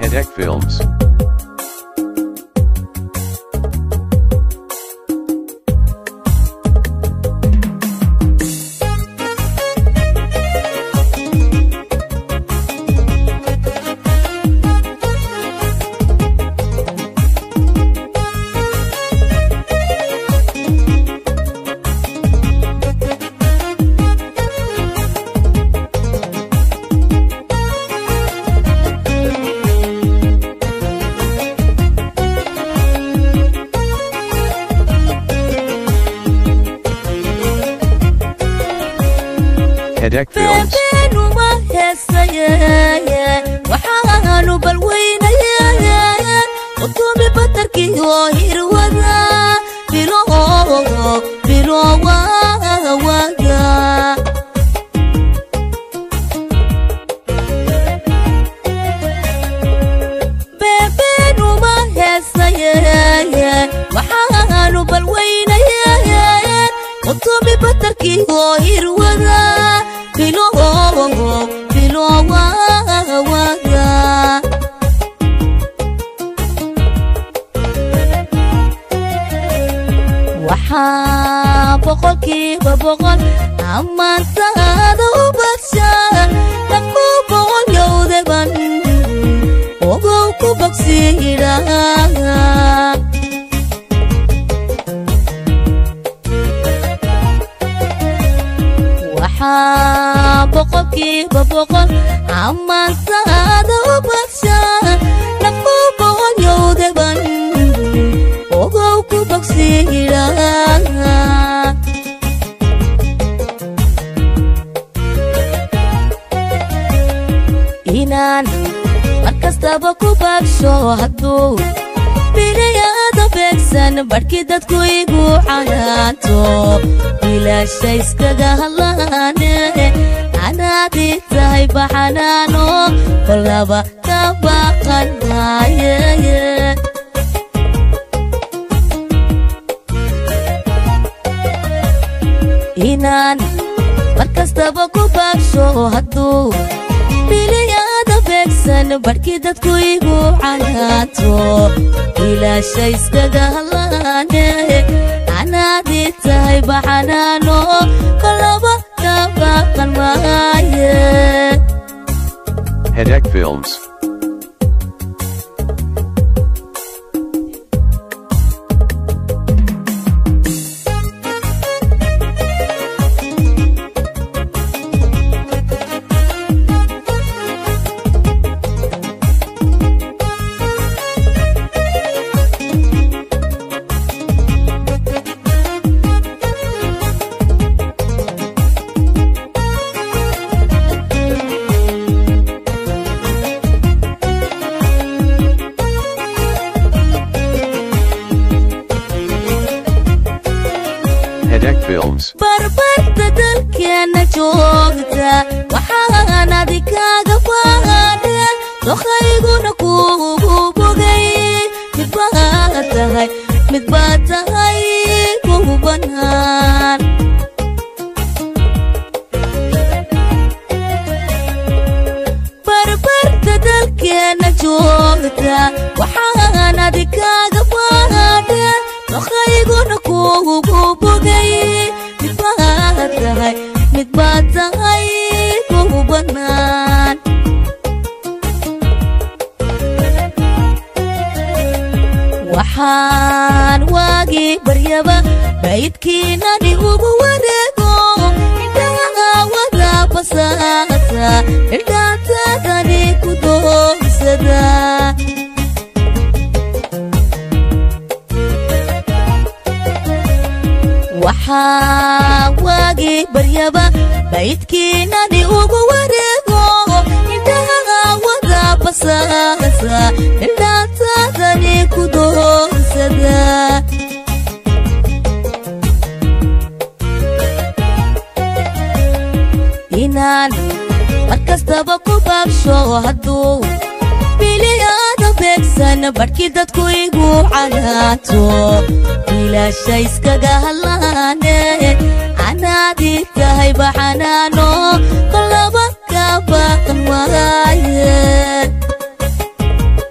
Hedek Films. Hedek Films. beenu ma heesaye waxaanu balweynaye utumi batarkii oo hirwada biloogo bilowawada beenu ma heesaye waxaanu balweynaye utumi batarkii oo hirwada biloogo bilowawada waxaa boqolkiiba boqol ammaantaada u badsha dhaku boqol yowdaban ogow ku bogsiidha waxaa boqolkiiba boqol ammaantaada u badsha dhaku boqol yowdaban ogow ku bogsiidha inaan mar kastaba ku bagsho hadduu biliyada beegsan badhkii dadku igu canaanto bilaasha iskaga hadlaane anaadii tahay baxanaano kolaba ka baqan maaye inaan mar kastaba ku bagsho hadduu biliyada beegsan badhkii dadku igu canaanto bilaasha iskaga hadlaane anaadii tahay baxanaano kolaba ka baqan maaye Hedek Films. Hedek Films. barbarta dalkeena joogta waxaan adikaaga faadhe dokayguna kuugu bogay mid baad tahay mid baad tahay kugu banaan barbarta dalkeena joogta waxaan adikaaga faadhe dokayguna kuugu bogay mid baad tahay mid baad tahay kugu banaan waxaan waagii baryaba baydkiinani ugu wareego indhaha wada basaasa ildhaatadani ku doogsada waxaa waagii baryaba baydkiinani ugu wareego indhaha wada basaasa ildhaatadani ku doogsada inaan mar kastaba ku bagsho hadduu biliyada beegsan badhkii dadku igu canaanto bilaasha iskaga hadlaane anaadii tahay baxanaano kolaba ka baqan waaye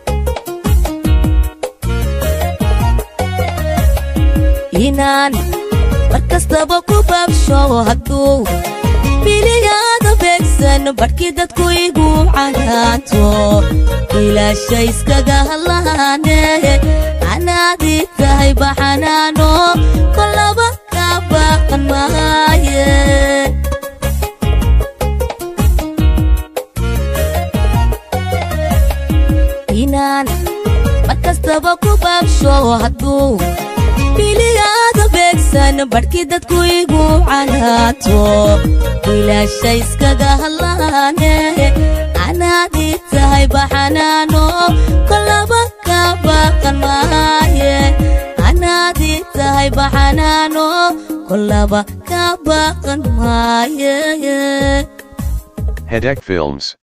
inaan mar kastaba ku baabsho hadduu biliyaada beegsan badhkii dadku igu canaanto ilaasha iskaga hadlaane anaadii tahay baxanaano kolaba ka baaqan maaye inaan mar kastaba ku baabsho hadduu biliyaada beegsan badhkii dadku igu canaato ilaasha iskaga hadlaane anaadii tahay baxanaano kolaba ka baaqan maaye anaadii tahay baxanaano kolaba ka baaqan maaye Hedek Films.